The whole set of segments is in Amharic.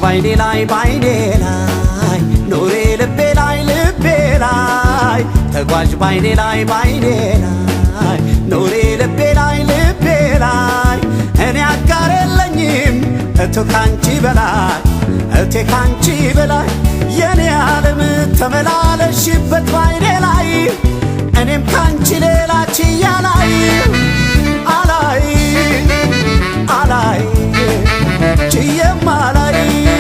ባይኔ ላይ ባይኔ ላይ ኑሬ ልቤ ላይ ልቤ ላይ ተጓዥ ባይኔ ላይ ባይኔ ላይ ኑሬ ልቤ ላይ ልቤ ላይ እኔ አጋር የለኝም እቱ ካንቺ በላይ እቴ ካንቺ በላይ የኔ ዓለም ተመላለሽበት ባይኔ ላይ እኔም ካንቺ ሌላ ችያ ላይ አላይ አላይ ችየም አላይ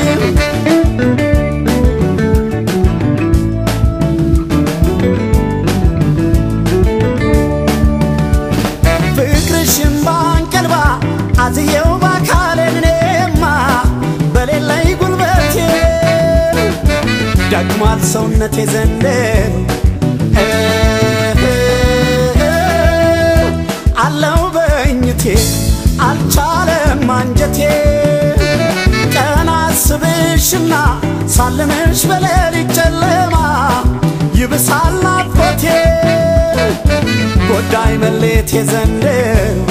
ፍቅርሽም ባንቀልባ አዝየው ባካሌን እኔማ በሌለኝ ጉልበቴ ደክሟል ሰውነቴ ዘንድሮ አለው በእኝቴ አልቻለም አንጀቴ ቀን አስብሽና ሳልምሽ በሌሊት ጨለማ ይብሳል ናፍቆቴ ጎዳይ መሌቴ ዘንድሮ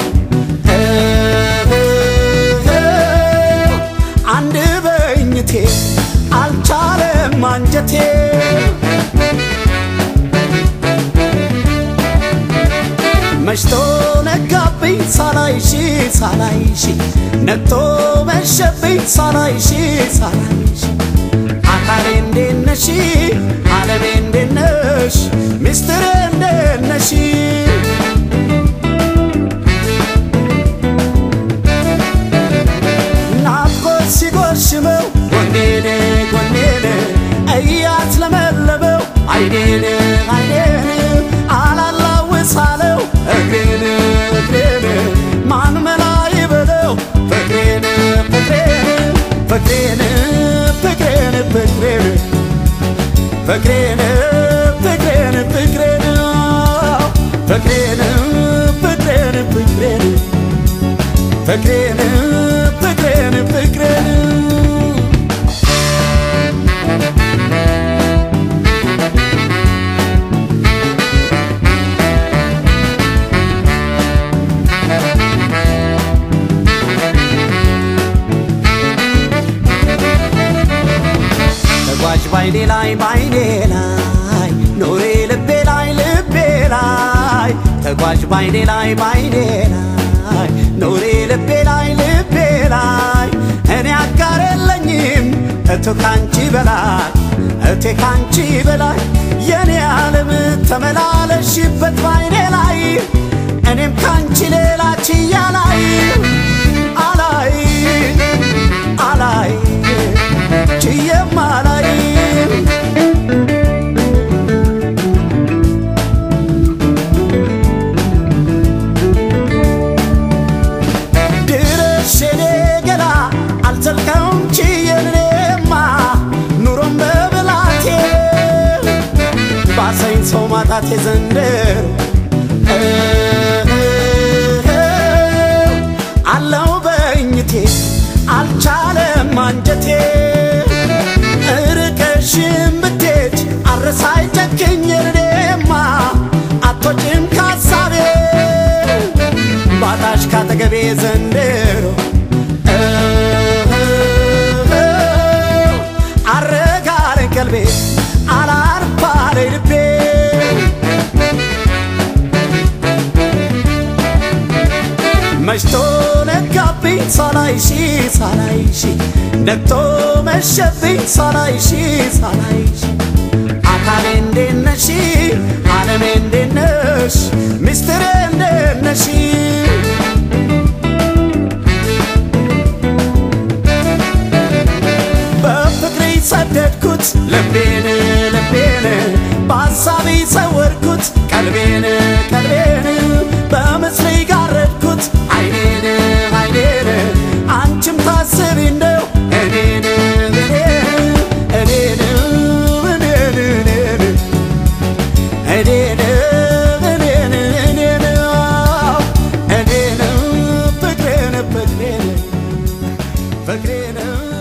አንድ በእኝቴ አልቻለም አንጀቴ መሽቶ ነጋብኝ ሳላይሽ ሳላይሽ ነግቶ መሸብኝ ሳላይሽ ሳላይሽ አካሌ እንዴት ነሽ ዓለሜ እንዴት ነሽ ሚስትሬ እንዴት ነሽ ናፍቆት ሲጎሽመው ጎኔን ጎኔን እያት ለመለበው አይኔን አይኔን አላላውሳለው እግሬን እግሬን ማን መላ ይበለው ፍቅሬን ፍቅሬን ፍቅሬን ፍቅሬን ፍቅሬን ፍቅሬን ፍቅሬን ፍቅሬን ፍቅሬን ፍቅሬን ፍቅሬን ፍቅሬን ፍቅሬን ፍቅሬን ተጓዥ ባይኔ ላይ ባይኔ ላይ ኑሬ ልቤ ላይ ልቤ ላይ ተጓዥ ባይኔ ላይ ባይኔ ላይ ኑሬ ልቤ ላይ ልቤ ላይ እኔ አጋር የለኝም እቱ ካንቺ በላይ እቴ ካንቺ በላይ የኔ ዓለም ተመላለሽበት ባይኔ ላይ እኔም ካንቺ ሌላ ችያ ላይ አላይ አላይ ችየም አላይ ድረሽ የኔ ገላ አልዘልቀውም ችዬን እኔማ ኑሮም በብላቴ ባሰኝ ሰው ማጣቴ ዘንድሮ አለው በእኝቴ አልቻለም አንጀቴ ርቀሽም ብትሄጅ አረሳይ ጨክኝ እኔማ አቶጭም ካሳቤ ባጣሽ ካጠገቤ ዘንድሮ አረጋር ቀልቤ አላርፋለ ልቤ መሽቶ ነጋብኝ ሳላይሽ ሳላይሽ ነግቶ መሸብኝ ሳላይሽ ሳላይሽ አካሌ እንዴት ነሽ ዓለሜ እንዴት ነሽ ሚስትሬ እንዴት ነሽ በፍቅሬ ሰደድኩት ልቤን ልቤን በሐሳቤ ሰወርኩት ቀልቤን ቀልቤን በምስሌ ጋረድኩት አይኔን አይኔን አንቺም ታስቢ እንደው እኔን እኔን እኔን እኔን እኔን እኔን እኔን እኔን እኔን ፍቅሬን ፍቅሬን ፍቅሬን